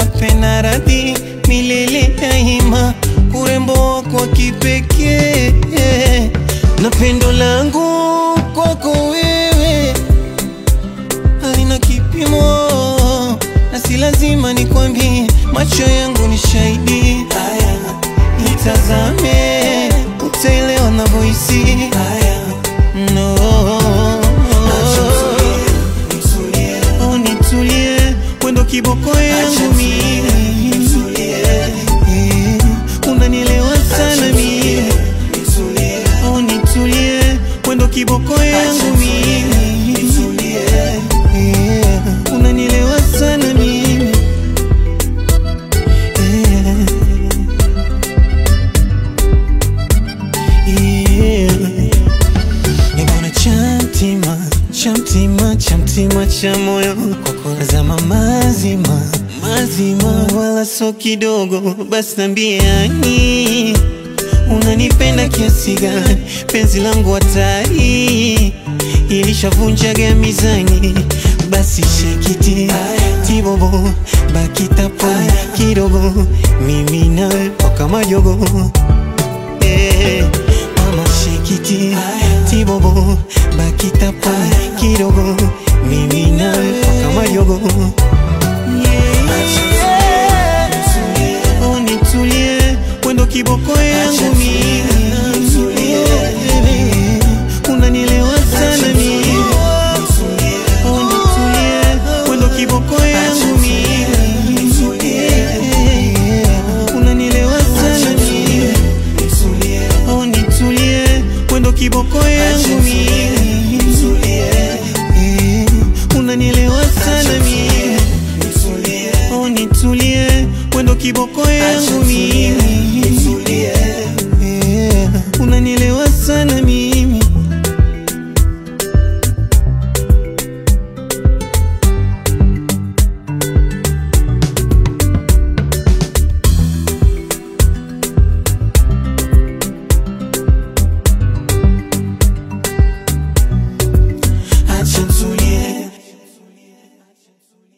pena radhi milele daima, urembo wako wa kipekee na pendo langu kwako wewe halina kipimo, na si lazima nikwambie, macho yangu ni shahidi. Haya, nitazame, utaelewa navyohisi. Haya, no. Oh, nitulie, wendo kiboko yangu mimi, Eh, unanielewa sana mimi. Oh, nitulie, wendo kiboko yangu mimi, Eh, unanielewa sana mimi. Eh, yeah. Nibona chamtima chamtima chamtima cha moyo kwako nazama mazima mazima, wala so kidogo. Basi nambie ani, unanipenda kiasi gani? Penzi langu hatari ilishavunjaga mizani, basi shekiti tibobo bakitapo kidogo, mimi nawe mpaka majogo Eh, mama shikiti tibobo bakitapo kidogo mimi nawe mpaka majogo Oh, nitulie wendo kiboko yangu mimi unanielewa sana mimi Oh, nitulie wendo kiboko yangu mimi unanielewa sana mimi Oh, nitulie wendo kiboko yangu mimi Eh, unanielewa sana mimi Oh, nitulie wendo kiboko yangu mimi Eh, unanielewa sana mimi